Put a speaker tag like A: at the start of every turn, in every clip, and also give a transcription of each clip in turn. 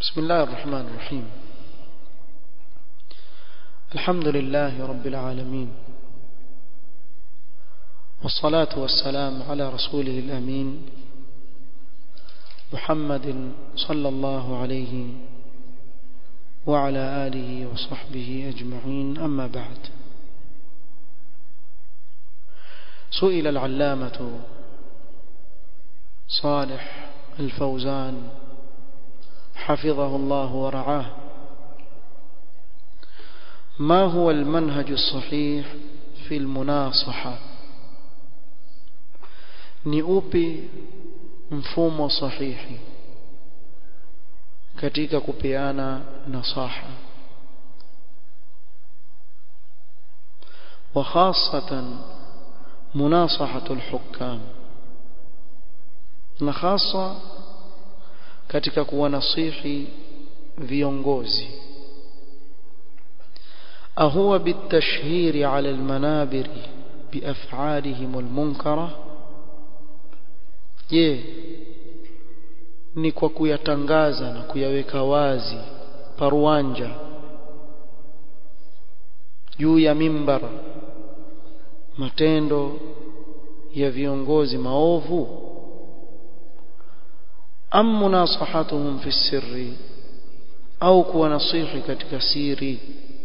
A: بسم الله الرحمن الرحيم الحمد لله رب العالمين والصلاة والسلام على رسوله الأمين محمد صلى الله عليه وعلى آله وصحبه أجمعين أما بعد سئل العلامة صالح الفوزان حفظه الله ورعاه ما هو المنهج الصحيح في المناصحة ni upi mfumo sahihi katika kupeana nasaha وخاصة مناصحة الحكام na hasa katika kuwanasihi viongozi ahuwa bitashhiri ala almanabiri biaf'alihim almunkara je ni kwa kuyatangaza na kuyaweka wazi paruanja juu ya mimbar matendo ya viongozi maovu am munasahatuhum fi sirri au kuwa nasihi katika siri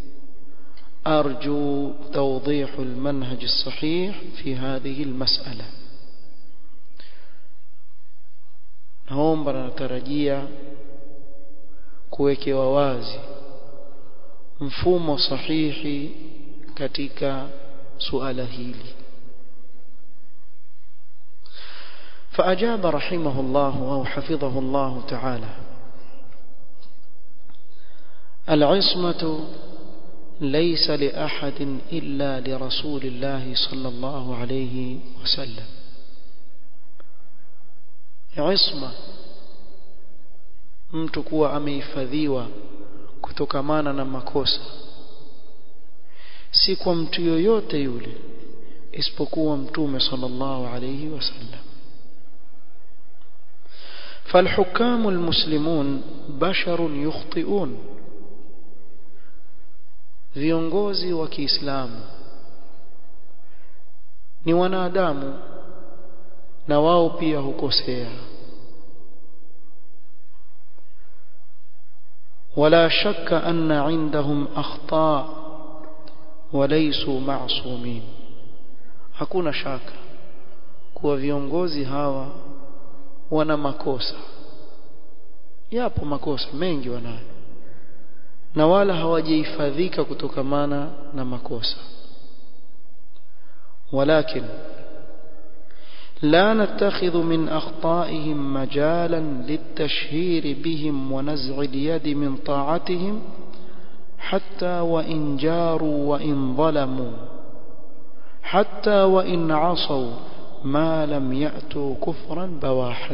A: أرجو توضيح المنهج الصحيح في هذه المسألة naomba na natarajia kuwekewa wazi mfumo sahihi katika suala hili فأجاب رحمه الله أو حفظه الله تعالى العصمة ليس لأحد إلا لرسول الله صلى الله عليه وسلم عصمة mtu kuwa amehifadhiwa kutokamana na makosa si kwa mtu yoyote yule isipokuwa mtume sallallahu alayhi wasallam فالحكام المسلمون بشر يخطئون viongozi wa Kiislamu ni wanadamu na wao pia hukosea ولا شك أن عندهم أخطاء وليسوا معصومين hakuna shaka kuwa viongozi hawa wana makosa yapo makosa mengi wanayo na wala hawajahifadhika kutokamana na makosa ولكن لا نتخذ من أخطائهم مجالا للتشهير بهم ونزع اليد من طاعتهم حتى وإن جاروا وإن ظلموا حتى وإن عصوا ما لم يأتوا كفرا بواحا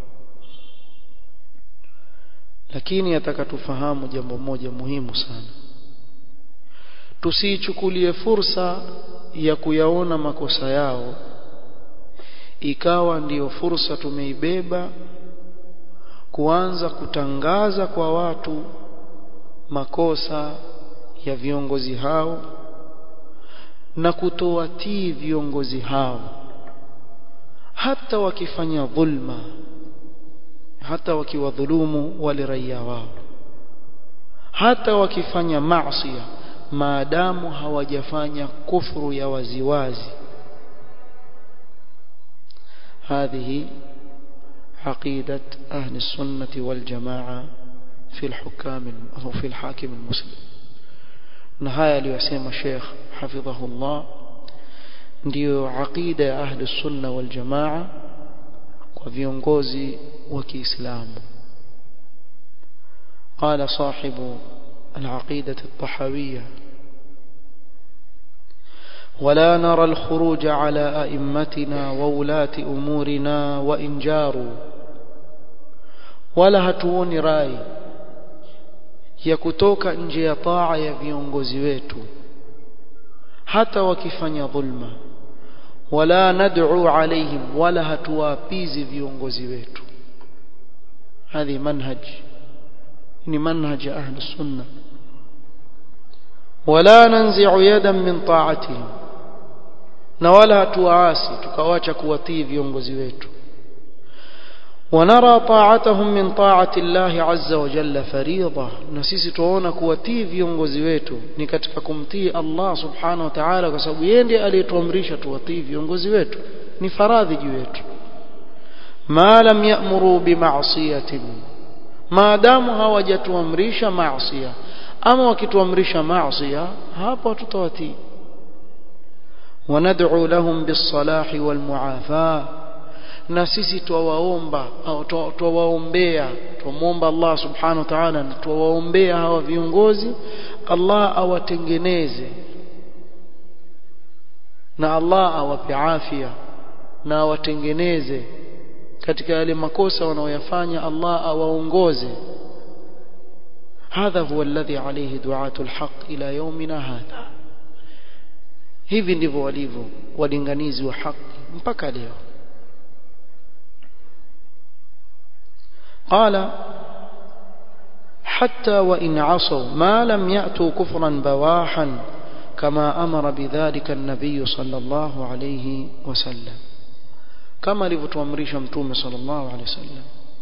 A: lakini yataka tufahamu jambo moja muhimu sana tusiichukulie fursa ya kuyaona makosa yao ikawa ndiyo fursa tumeibeba kuanza kutangaza kwa watu makosa ya viongozi hao na kutowatii viongozi hao hata wakifanya dhulma hata wakiwadhulumu wale raia wao hata wakifanya maasi maadamu hawajafanya kufuru ya waziwazi هذه عقيدة أهل السنة والجماعة في الحكام أو في الحاكم المسلم نهاية ليسيم الشيخ حفظه الله ndio aqida ya ahli sunna wal jamaa kwa viongozi wa Kiislamu قال صاحب العقيدة الطحاوية ولا نرى الخروج على أئمتنا وولاة أمورنا وإن جاروا ولا hatuoni rai ya kutoka nje ya taa ya viongozi wetu hata wakifanya dhulma wala nad'u alaihim wala hatuwapizi viongozi wetu هذه منهج ni manhaj ahli sunna wala nanzi'u yadan min ta'atihim na wala hatuwaasi tukawacha kuwatii viongozi wetu ونرى طاعتهم من طاعة الله عز وجل فريضة نسيسي tuona kuwatii viongozi wetu ni katika kumtii Allah subhanahu wa ta'ala kwa sababu yeye ndiye aliyetuamrisha tuwatii viongozi wetu ni faradhi juu yetu ma lam ya'muru bima'siyatin maadamu hawajatuamrisha maasiya ama wakituamrisha maasiya hapo tutawatii وندعو لهم بالصلاح والمعافاه na sisi twawaomba au twawaombea twamwomba Allah subhanahu wa ta'ala na twawaombea hawa viongozi Allah awatengeneze na Allah awape afya na awatengeneze katika yale makosa wanaoyafanya Allah awaongoze هذا هو الذي عليه دعاة الحق إلى يومنا هذا hivi ndivyo walivyo walinganizi wa haki mpaka leo قال حتى وإن عصوا ما لم يأتوا كفرا بواحا كما أمر بذلك النبي صلى الله عليه وسلم كما لفتوامريش متوم صلى الله عليه وسلم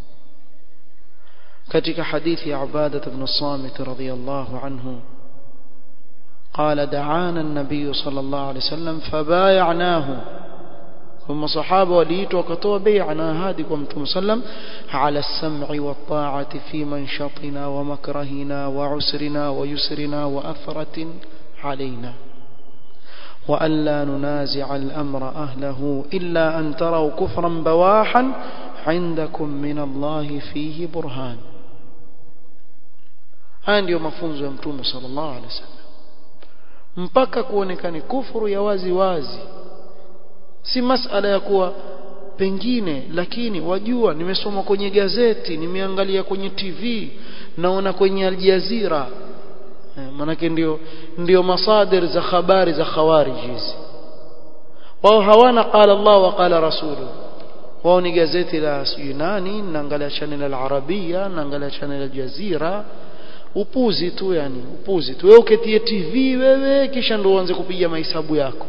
A: كتك حديث عبادة بن الصامت رضي الله عنه قال دعانا النبي صلى الله عليه وسلم فبايعناه ثم صحابة وليت وكتوا بيعنا هادكم وسلم على السمع والطاعة في منشطنا ومكرهنا وعسرنا ويسرنا وأثرة علينا وأن لا ننازع الأمر أهله إلا أن تروا كفرا بواحا عندكم من الله فيه برهان haya ndiyo mafunzo ya mtume sallallahu alaihi wasallam mpaka kuonekane kufuru ya wazi wazi si masala ya kuwa pengine lakini wajua nimesoma kwenye gazeti nimeangalia kwenye TV naona kwenye Al Jazeera eh, manake ndio ndio masadir za habari za khawarij hizi wao hawana qala Allah wa qala rasulu wao ni gazeti la sijui nani naangalia channel al arabia naangalia channel al Jazeera upuzi tu yani upuzi tu wewe uketie TV wewe kisha ndio uanze kupiga mahesabu yako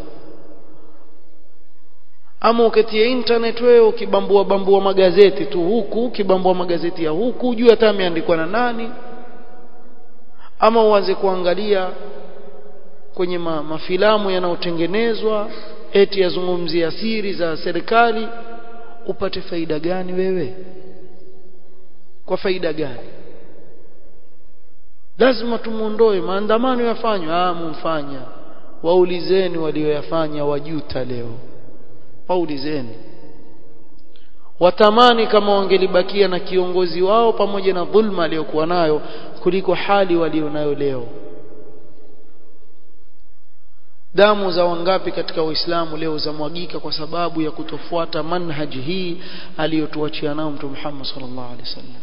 A: ama uketie internet wewe ukibambua bambua magazeti tu huku ukibambua magazeti ya huku juu hata ameandikwa na nani ama uanze kuangalia kwenye ma, mafilamu yanayotengenezwa eti yazungumzia siri za serikali upate faida gani wewe kwa faida gani lazima tumuondoe maandamano yafanywe ah mumfanya waulizeni walioyafanya wajuta leo waulizeni watamani kama wangelibakia na kiongozi wao pamoja na dhulma aliyokuwa nayo kuliko hali walionayo leo damu za wangapi katika waislamu leo zamwagika kwa sababu ya kutofuata manhaji hii aliyotuachia nao mtume Muhammad sallallahu alaihi wasallam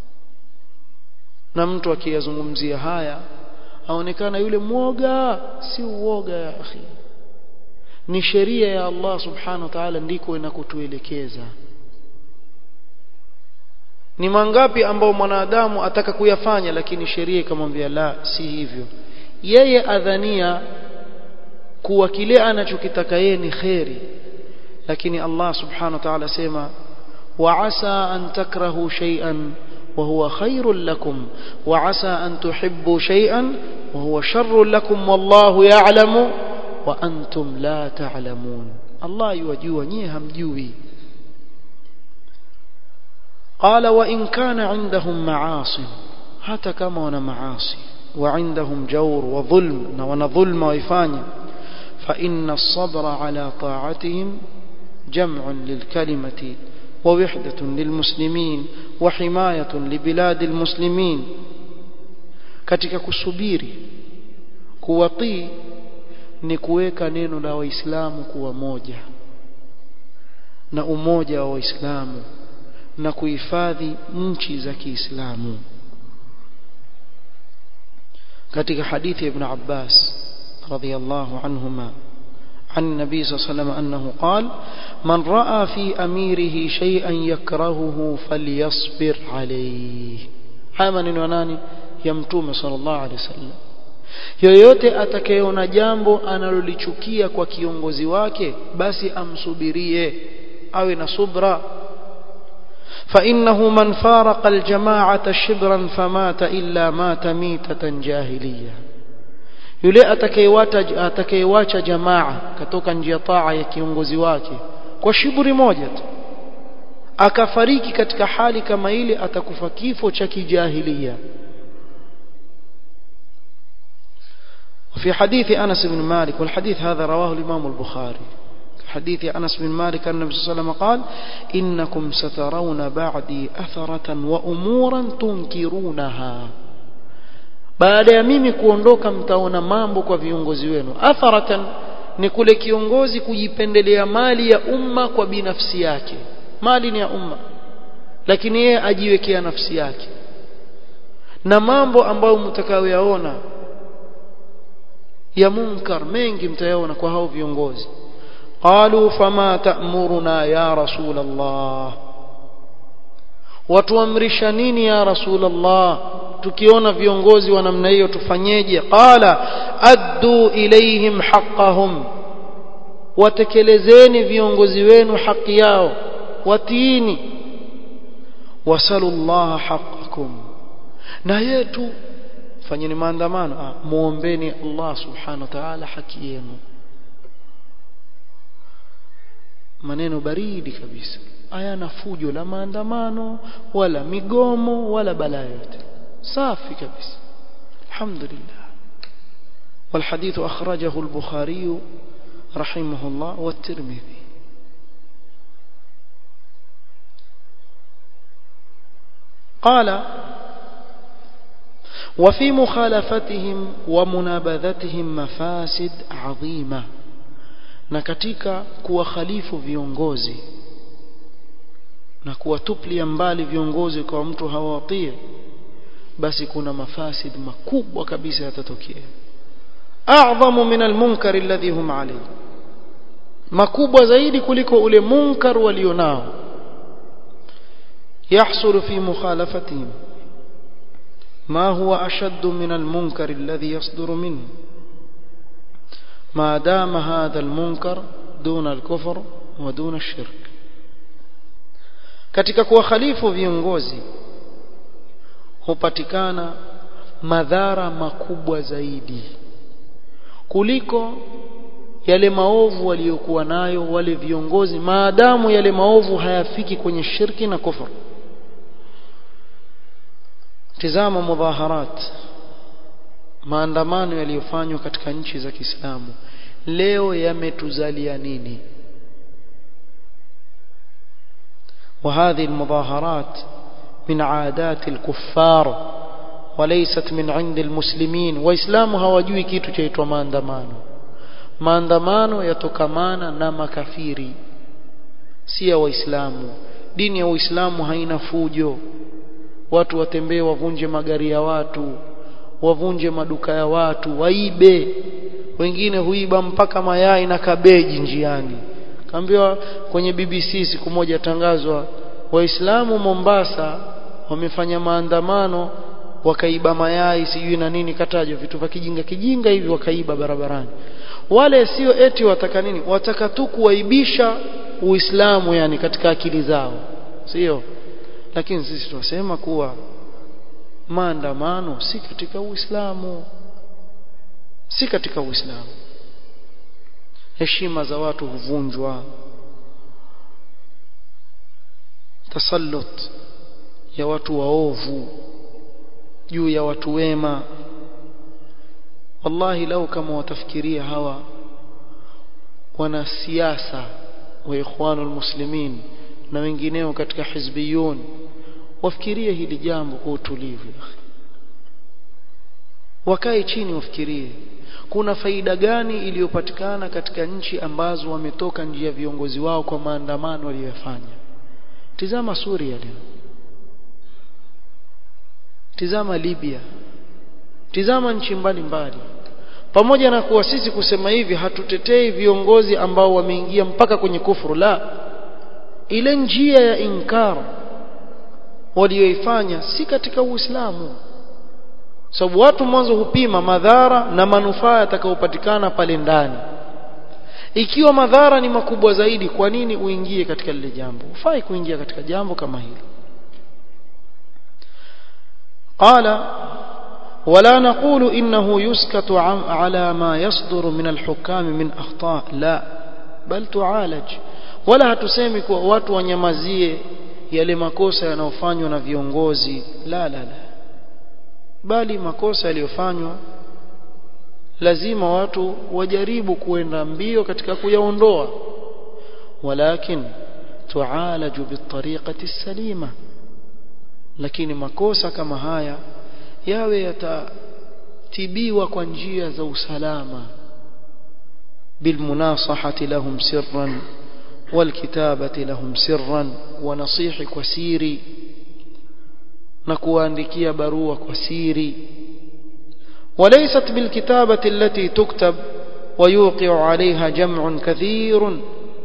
A: na mtu akiyazungumzia haya aonekana yule mwoga si uoga ya akhi ni sheria ya Allah subhanahu wa ta'ala ndiko inakotuelekeza ni mangapi ambao mwanadamu ataka kuyafanya lakini sheria ikamwambia la si hivyo yeye adhania kuwa kile anachokitaka yeye ni kheri lakini Allah subhanahu wa ta'ala sema وعسى أن تكرهوا شيئا وهو خير لكم وعسى أن تحبوا شيئا وهو شر لكم والله يعلم وأنتم لا تعلمون الله يوجوا نيهم جوي قال وإن كان عندهم معاصي حتى كما wana معاصي وعندهم جور وظلم wana ظلم ويفاني فإن الصبر على طاعتهم جمع للكلمة ووحدة للمسلمين وحماية لبلاد المسلمين katika kusubiri kuwatii ni kuweka neno la waislamu kuwa moja na umoja wa waislamu na kuhifadhi nchi za Kiislamu katika hadithi ya Ibn Abbas radhiyallahu anhuma عن النبي صلى الله عليه وسلم أنه قال من رأى في أميره شيئا يكرهه فليصبر عليه haya maneno ya nani ya mtume sallallahu alaihi wasallam yoyote atakayeona jambo analolichukia kwa kiongozi wake basi amsubirie awe na subra فإنه من فارق الجماعة شبرا فمات إلا مات ميتة جاهلية yule atakayewacha atakayewacha jamaa katoka njia taa ya kiongozi wake kwa shiburi moja tu akafariki katika hali kama ile atakufa kifo cha kijahilia وفي حديث أنس بن مالك والحديث هذا رواه الإمام البخاري حديث أنس بن مالك أن النبي صلى الله عليه وسلم قال إنكم سترون بعدي أثرة وأمورا تنكرونها baada ya mimi kuondoka mtaona mambo kwa viongozi wenu atharatan ni kule kiongozi kujipendelea mali ya umma kwa binafsi yake mali ni ya umma lakini yeye ajiwekea nafsi yake na mambo ambayo mtakayoyaona ya munkar mengi mtayaona kwa hao viongozi qalu fama ta'muruna ya rasul Allah watuamrisha nini ya rasul Allah tukiona viongozi wa namna hiyo tufanyeje qala addu ilaihim haqqahum watekelezeni viongozi wenu haki yao watiini wasalullaha haqqakum na yetu fanyeni maandamano muombeni Allah subhanahu wa ta'ala haki yenu maneno baridi kabisa hayana fujo la maandamano wala migomo wala balaa yote safi kabisa alhamdulillah والحديث أخرجه البخاري رحمه الله والترمذي قال وفي مخالفتهم ومنابذتهم مفاسد عظيمة na katika kuwakhalifu viongozi na kuwatuplia mbali viongozi kwa mtu hawatii basi kuna mafasid makubwa kabisa yatatokea a'zamu min almunkar alladhi hum alayhi makubwa zaidi kuliko ule munkar walionao يحصل في مخالفتهم ما هو أشد من المنكر الذي يصدر منه ما دام هذا المنكر دون الكفر ودون الشرك katika kuwakhalifu viongozi hupatikana madhara makubwa zaidi kuliko yale maovu waliokuwa nayo wale viongozi maadamu yale maovu hayafiki kwenye shirki na kufur tizama mudhaharat maandamano yaliyofanywa katika nchi za Kiislamu leo yametuzalia nini وهذه المظاهرات من عادات الكفار وليست من عند المسلمين واسلام hawajui kitu chaitwa maandamano maandamano yatokamana na makafiri si ya waislamu dini ya uislamu haina fujo watu watembee wavunje magari ya watu wavunje maduka ya watu waibe wengine huiba mpaka mayai na kabeji njiani kaambiwa kwenye BBC siku moja tangazwa waislamu Mombasa wamefanya maandamano wakaiba mayai sijui na nini katajwa vitu vya kijinga kijinga hivi wakaiba barabarani wale sio eti wataka nini wataka tu kuwaibisha uislamu yani katika akili zao sio lakini sisi tunasema kuwa maandamano si katika uislamu si katika uislamu heshima za watu huvunjwa tasallut ya watu waovu juu ya watu wema wallahi lau kama watafikiria hawa wanasiasa wa ikhwanul muslimin na wengineo katika hizbiyun wafikirie hili jambo kwa utulivu wakae chini wafikirie kuna faida gani iliyopatikana katika nchi ambazo wametoka njia ya viongozi wao kwa maandamano waliyofanya tizama Suria leo tizama Libya tizama nchi mbalimbali pamoja na kuwa sisi kusema hivi hatutetei viongozi ambao wameingia mpaka kwenye kufuru la ile njia ya inkar walioifanya si katika Uislamu sababu watu mwanzo hupima madhara na manufaa yatakayopatikana pale ndani ikiwa madhara ni makubwa zaidi kwa nini uingie katika lile jambo ufai kuingia katika jambo kama hilo قال ولا نقول إنه يسكت على ما يصدر من الحكام من أخطاء لا بل تعالج ولا hatusemi kuwa watu wanyamazie yale makosa yanayofanywa na viongozi la la la bali makosa yaliyofanywa lazima watu wajaribu kuenda mbio katika kuyaondoa walakin tualaju bitariqati salima lakini makosa kama haya yawe yatatibiwa kwa njia za usalama bilmunasahati lahum sirran walkitabati lahum sirran wanasihi kwa siri na kuwaandikia barua kwa siri وليست بالكتابة التي تكتب ويوقع عليها جمع كثير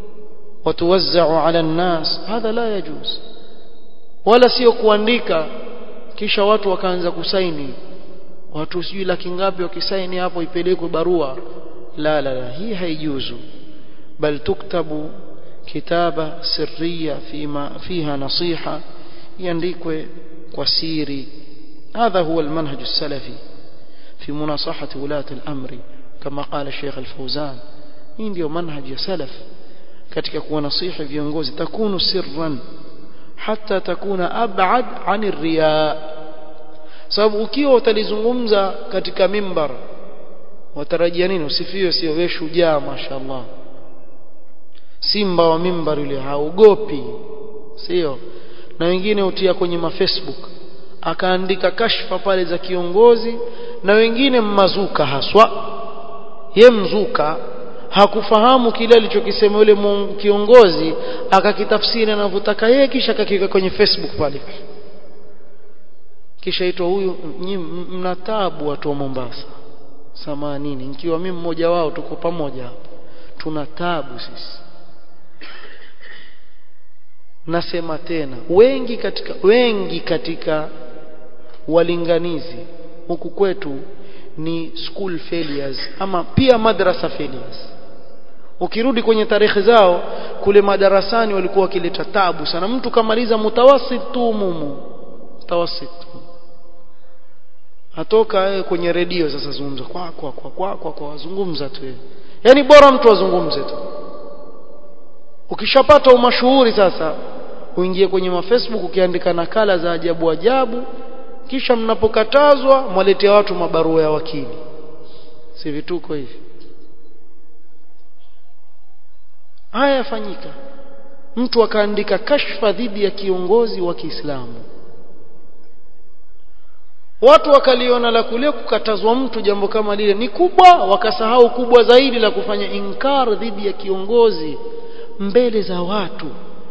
A: وتوزع على الناس هذا لا يجوز ولا sio kuandika kisha watu wakaanza kusaini watu sijui laki ngapi wakisaini hapo ipelekwe barua la la la hii haijuzu bal tuktabu kitaba sirriya fima fiha nasiha iandikwe kwa siri هذا هو المنهج السلفي في مناصحة ولاة الأمر كما قال الشيخ الفوزان hii ndio manhaji ya salaf katika kuwanasihi viongozi takunu sirran hata takuna abad ani riya sababu ukiwa utalizungumza katika mimbar watarajia nini usifiwe sio wewe shujaa mashaallah simba wa mimbar yule haogopi sio na wengine utia kwenye mafacebook akaandika kashfa pale za kiongozi na wengine mmazuka haswa ye mzuka hakufahamu kile alichokisema yule kiongozi akakitafsiri anavyotaka yeye kisha akakiweka kwenye Facebook pale kisha itwa huyu mna taabu watu wa Mombasa samanini nikiwa mimi mmoja wao tuko pamoja hapa tuna taabu sisi nasema tena wengi katika wengi katika walinganizi huku kwetu ni school failures ama pia madrasa failures ukirudi kwenye tarehe zao kule madarasani walikuwa wakileta tabu sana mtu kamaliza mutawasit tu mumu mutawasit atoka yeye kwenye redio sasa zungumza kwa kwa kwa kwa kwa, kwa zungumza tu yeye yani bora mtu azungumze tu ukishapata umashuhuri sasa uingie kwenye mafacebook ukiandika nakala za ajabu ajabu kisha mnapokatazwa mwaletea watu mabarua ya wakili si vituko hivi haya yafanyika mtu akaandika kashfa dhidi ya kiongozi wa Kiislamu watu wakaliona la kule kukatazwa mtu jambo kama lile ni kubwa wakasahau kubwa zaidi la kufanya inkar dhidi ya kiongozi mbele za watu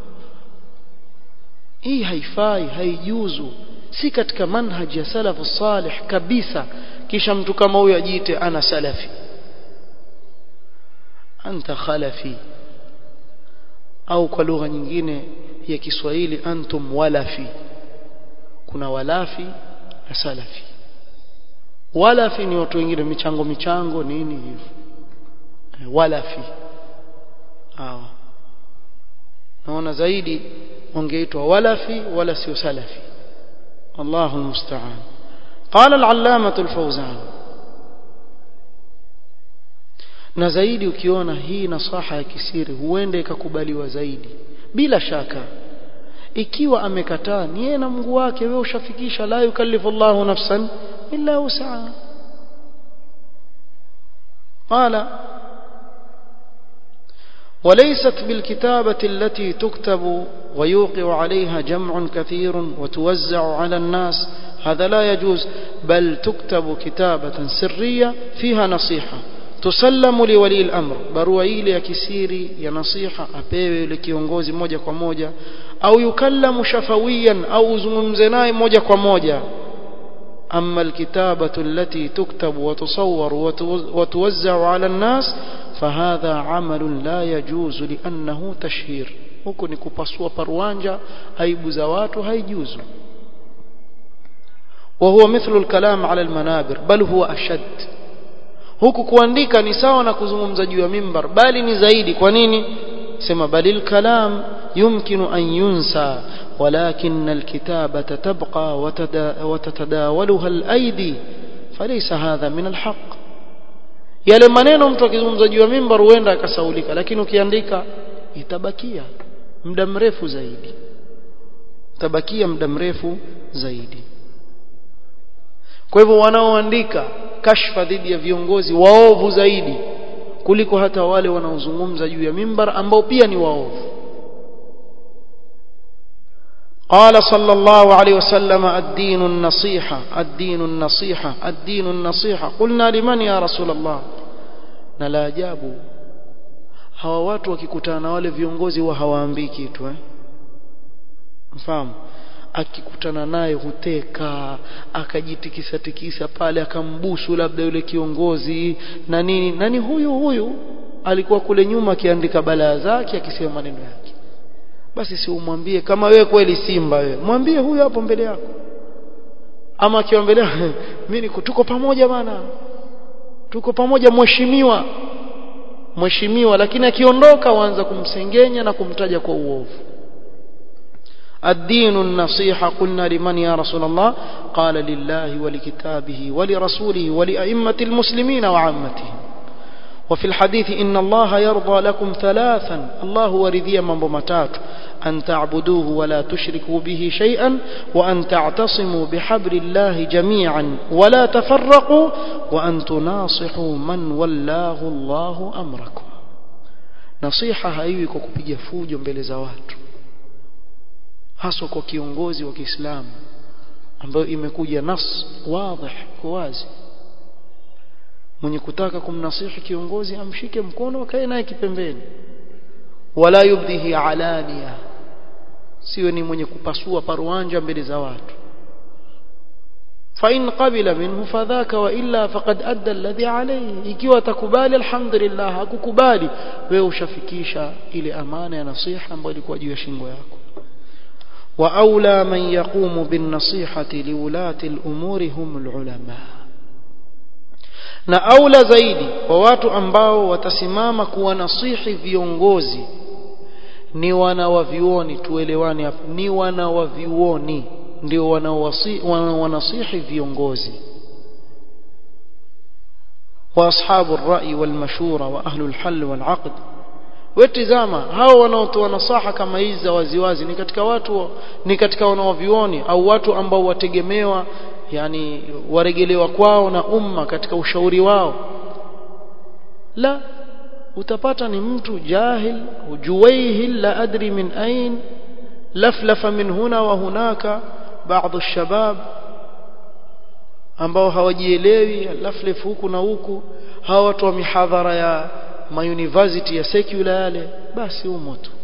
A: hii haifai haijuzu si katika manhaji ya salafu salih kabisa kisha mtu kama huyo ajiite ana salafi anta khalafi au kwa lugha nyingine ya Kiswahili antum walafi kuna walafi na salafi walafi ni watu wengine michango michango nini hivyo walafi hawa naona zaidi wangeitwa walafi wala sio salafi الله المستعان قال العلامة الفوزان na zaidi ukiona hii nasaha ya kisiri huenda ikakubaliwa zaidi bila shaka ikiwa amekataa ni yeye na Mungu wake wewe ushafikisha la yukallifu Allahu nafsan illa wus'aha qala وليست بالكتابة التي تكتب ويوقع عليها جمع كثير وتوزع على الناس هذا لا يجوز بل تكتب كتابة سرية فيها نصيحة تسلم لولي الأمر barua ile ya kisiri ya nasiha apewe yule kiongozi moja kwa moja au yukallamu shafawiyan au uzungumze naye moja kwa moja أما الكتابة التي تكتب وتصور وتوزع على الناس فهذا عمل لا يجوز لأنه تشهير huku ni kupasua parwanja aibu za watu haijuzu وهو مثل الكلام على المنابر بل هو أشد huku kuandika ni sawa na kuzungumza juu ya mimbar bali ni zaidi kwa nini sema balil kalam yumkinu an yunsa ولكن الكتابة تبقى وتتداولها الأيدي فليس هذا من الحق yale maneno mtu akizungumza juu ya mimbar huenda akasaulika lakini ukiandika itabakia muda mrefu zaidi itabakia muda mrefu zaidi kwa hivyo wanaoandika kashfa dhidi ya viongozi waovu zaidi kuliko hata wale wanaozungumza juu ya mimbar ambao pia ni waovu قال صلى الله عليه وسلم الدين النصيحة الدين النصيحة الدين النصيحة قلنا لمن يا رسول الله نلا ajabu hawa watu wakikutana na wale viongozi wa hawaambii kitu eh mfahamu akikutana naye huteka akajitikisa tikisa pale akambusu labda yule kiongozi na nini nani huyu huyu alikuwa kule nyuma akiandika balaa zake akisema maneno yake basi si umwambie kama wewe kweli simba wewe mwambie huyu hapo mbele yako ama akiwa mbele mimi tuko pamoja bana tuko pamoja mheshimiwa mheshimiwa lakini akiondoka waanza kumsengenya na kumtaja kwa uovu الدين النصيحة قلنا لمن يا رسول الله قال لله ولكتابه ولرسوله ولأئمة المسلمين وعامتهم وفي الحديث إن الله يرضى لكم ثلاثا الله ورذي من بمتات أن تعبدوه ولا تشركوا به شيئا وأن تعتصموا بحبل الله جميعا ولا تفرقوا وأن تناصحوا من ولاه الله أمركم نصيحة هايوكو kupiga fujo mbele za watu haswa kwa kiongozi wa Kiislamu ambayo imekuja nas wazi wazi mwenye kutaka kumnasihi kiongozi amshike mkono akae naye kipembeni wala yubdihi alania siwe ni mwenye kupasua paruanja mbele za watu فإن قبل منه فذاك وإلا فقد أدى الذي عليه ikiwa atakubali alhamdulillah hakukubali wewe ushafikisha ile amana ya nasiha ambayo ilikuwa juu ya shingo yako وأولى من يقوم بالنصيحة لولاة الأمور هم العلماء na aula zaidi kwa watu ambao watasimama kuwa nasihi viongozi ni wanawavioni tuelewane hapa ni wanawavioni ndio wanawanasihi viongozi واصحاب الراي والمشوره واهل الحل والعقد wetizama hao wanaotoa nasaha kama hizi za waziwazi ni katika watu ni katika wanaovioni au watu ambao wategemewa yani waregelewa kwao na umma katika ushauri wao la utapata ni mtu jahil juwaihil la adri min ain laflafa min huna wa hunaka baadhi shabab ambao hawajielewi laflef huku na huku hawa watu wa mihadhara ya mauniversity ya secular yale basi humo tu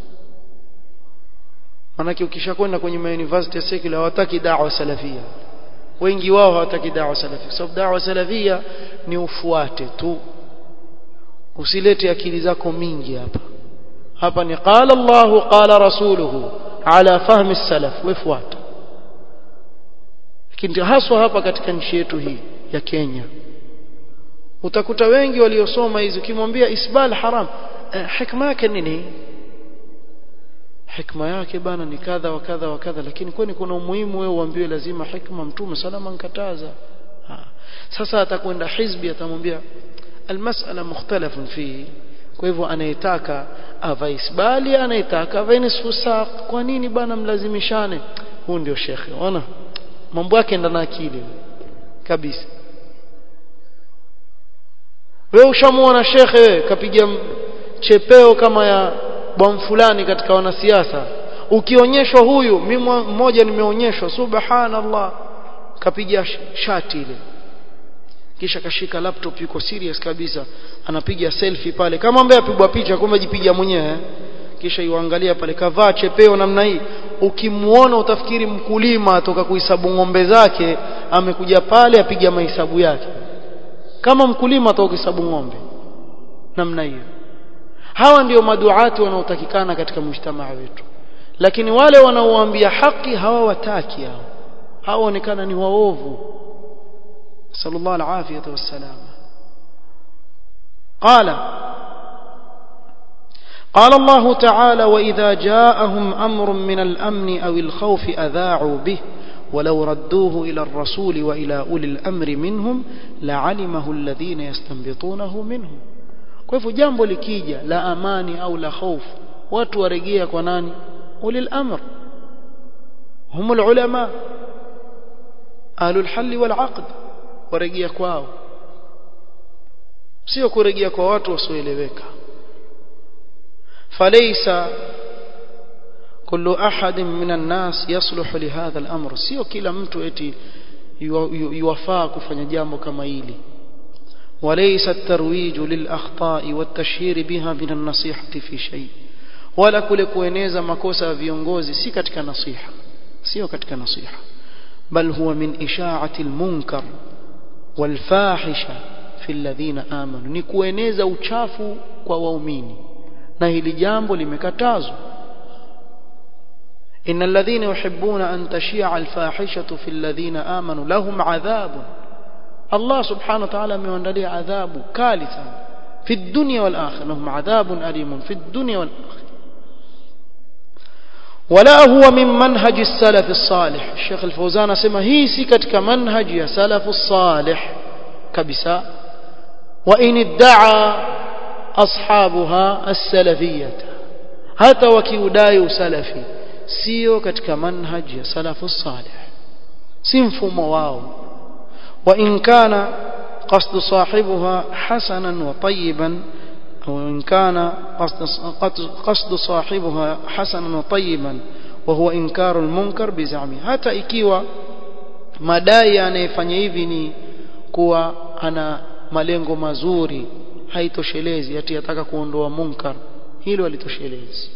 A: manake ukishakwenda kwenye mauniversity ya secular hawataki da'wa salafia wengi wao hawataki da'wa salafia sababu da'wa salafia ni ufuate tu usilete akili zako mingi hapa hapa ni qala Allahu qala rasuluhu ala fahmi salaf wefuata lakini haswa hapa katika nchi yetu hii ya Kenya utakuta wengi waliosoma hizi ukimwambia isbal haram eh, hikma yake nini hikma yake bana ni kadha wa kadha wa kadha lakini kwani kuna umuhimu wewe uambiwe lazima hikma mtume salama nkataza sasa atakwenda hizbi atamwambia almas'ala mukhtalafun fihi kwa hivyo anayetaka avae isbali anayetaka avae nisfu saq kwa nini bana mlazimishane huu ndio shekhe ona mambo yake ndana akili kabisa wewe ushamuona shekhe wewe kapiga chepeo kama ya bwana fulani katika wanasiasa ukionyeshwa huyu mimi mmoja nimeonyeshwa subhanallah kapiga shati ile kisha kashika laptop yuko serious kabisa anapiga selfie pale kama ambaye apigwa picha kumbe jipiga mwenyewe kisha yuangalia pale kavaa chepeo namna hii ukimuona utafikiri mkulima atoka kuhesabu ng'ombe zake amekuja pale apiga mahesabu yake kama mkulima atoka kuhesabu ng'ombe namna hiyo hawa ndio maduati wanaotakikana katika mujtamaa wetu lakini wale wanaoambia haki hawawataki hao hawaonekana ni waovu sallallahu alafiyata wassalama قال قال الله تعالى وإذا جاءهم أمر من الأمن أو الخوف أذاعوا به ولو ردوه إلى الرسول وإلى أولي الأمر منهم لعلمه الذين يستنبطونه منهم kwa hivyo jambo likija la amani au la hofu watu warejea kwa nani ulil amr hum ulama ahlul hal wal aqd warejea kwao sio kurejea kwa watu wasioeleweka falaysa kullu ahadin minan nas yasluhu li hadha al-amr sio kila mtu eti yuwafaa kufanya jambo kama hili وليس الترويج للأخطاء والتشهير بها من النصيحة في شيء ولا kule kueneza makosa ya viongozi si katika nasiha sio katika nasiha bal huwa min isha'ati al-munkar wal-fahisha fi alladhina amanu ni kueneza uchafu kwa waumini na hili jambo limekatazwa إن الذين يحبون أن تشيع الفاحشة في الذين آمنوا لهم عذاب الله سبحانه وتعالى من عذاب كالثا في الدنيا والآخرة لهم عذاب أليم في الدنيا والآخرة ولا هو من منهج السلف الصالح الشيخ الفوزان سمى هي سكت كمنهج يا سلف الصالح كبساء وإن ادعى أصحابها السلفية حتى وكيوداي سلفي sio katika manhaji ya salafu salih si mfumo wao wa in kana qasd sahibuha hasanan wa tayyiban au in kana qasd sahibuha hasanan wa tayyiban wa huwa inkaru almunkar bizami hata ikiwa madai anayefanya hivi ni kuwa ana malengo mazuri haitoshelezi ati yataka kuondoa munkar hilo alitoshelezi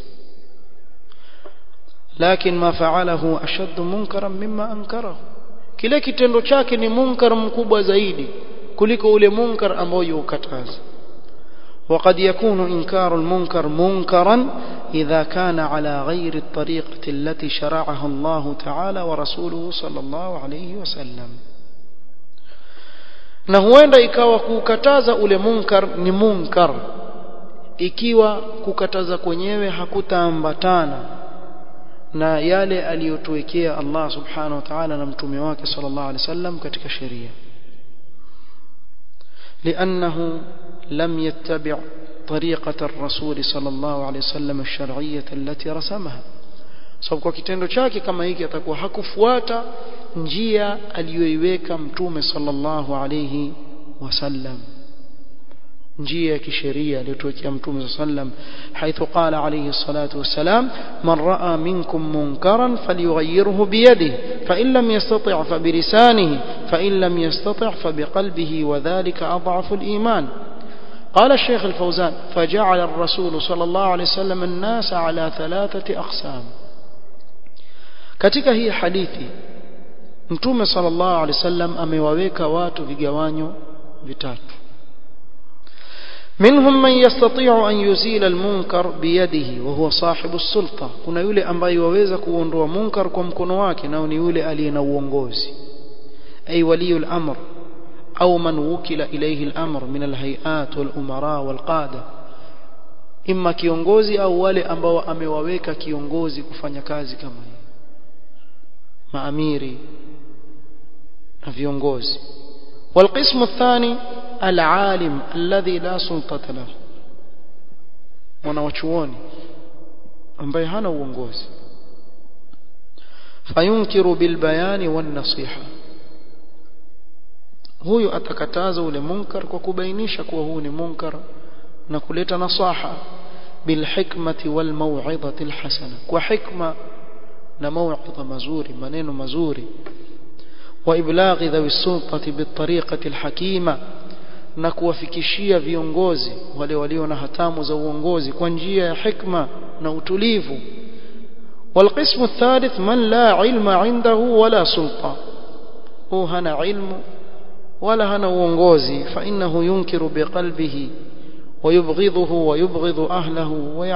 A: لكن ما فعله أشد منكرا مما أنكره kile kitendo chake ni munkar mkubwa zaidi kuliko ule munkar ambao yukataza وقد يكون إنكار المنكر منكرا إذا كان على غير الطريقة التي شرعها الله تعالى ورسوله صلى الله عليه وسلم na huenda ikawa kukataza ule munkar ni munkar ikiwa kukataza kwenyewe hakutaambatana na yale aliyotuwekea Allah subhanahu wa ta'ala na mtume wake sallallahu alaihi wasallam katika sheria لأنه لم يتبع طريقة الرسول صلى الله عليه وسلم الشرعية التي رسمها sababu kwa kitendo chake kama hiki atakuwa hakufuata njia aliyoiweka mtume sallallahu alayhi wasallam njia ya kisheria aliyotuwekea mtume sallam haithu qala alayhi salatu wassalam man raa minkum munkaran falyughayyirhu biyadihi fa in lam yastati' fa bilisanihi fa in lam yastati' fa biqalbihi wa dhalika adhafu aliman قال الشيخ الفوزان فجعل الرسول صلى الله عليه وسلم الناس على ثلاثة أقسام katika hii hadithi mtume sallallahu alaihi wasallam amewaweka watu vigawanyo vitatu منهم من يستطيع أن يزيل المنكر بيده وهو صاحب السلطة kuna yule ambaye waweza kuondoa munkar kwa mkono wake nao ni yule aliye na uongozi ay wali al-amr au man wukila ilayhi al-amr min al-hay'at wal-umara wal-qada imma kiongozi au wale ambao amewaweka kiongozi kufanya kazi kama hii maamiri na viongozi والقسم الثاني العالم الذي لا سلطة له mwanawachuoni ambaye hana uongozi fayunkiru bilbayani wannasiha huyu atakataza ule munkar kwa kubainisha kuwa huu ni munkar na kuleta nasaha bilhikmati walmau'izati alhasana kwa hikma na mau'idha mazuri maneno mazuri وإبلاغ ذوي السلطة بالطريقة الحكيمة na kuwafikishia viongozi wale walio na hatamu za uongozi kwa njia ya hikma na utulivu والقسم الثالث من لا علم عنده ولا سلطة هو هنا علم ولا هنا uongozi فإنه ينكر بقلبه ويبغضه ويبغض أهله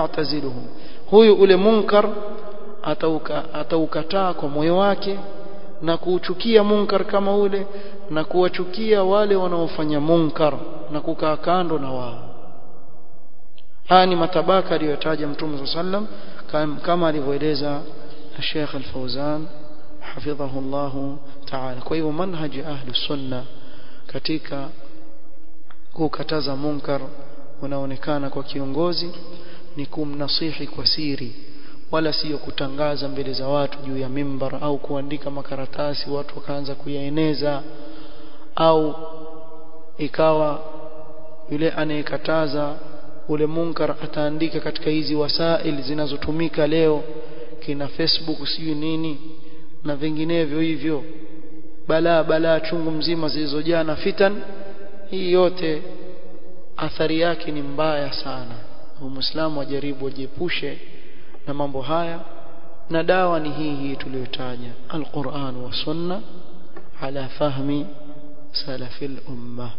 A: ويعتزله huyu ule munkar ataukataa kwa moyo wake na kuuchukia munkar kama ule na kuwachukia wale wanaofanya munkar na kukaa kando na wao haya ni matabaka aliyotaja mtume sallam kama alivyoeleza Sheikh Al-Fauzan hafidhahu Allah ta'ala kwa hivyo manhaji ahli sunna katika kukataza munkar unaonekana kwa kiongozi ni kumnasihi kwa siri wala sio kutangaza mbele za watu juu ya mimbar au kuandika makaratasi watu wakaanza kuyaeneza au ikawa yule anayekataza ule munkar ataandika katika hizi wasail zinazotumika leo kina Facebook sijui nini na vinginevyo hivyo balaa balaa chungu mzima zilizojaa na fitan hii yote athari yake ni mbaya sana muislamu ajaribu ajiepushe na mambo haya na dawa ni hii hii tuliyotaja alquran wa sunna ala fahmi salafil ummah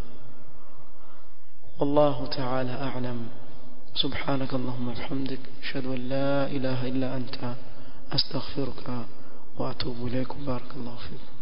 A: والله تعالى أعلم سبحانك اللهم وبحمدك أشهد أن لا إله إلا أنت أستغفرك وأتوب إليك بارك الله فيكم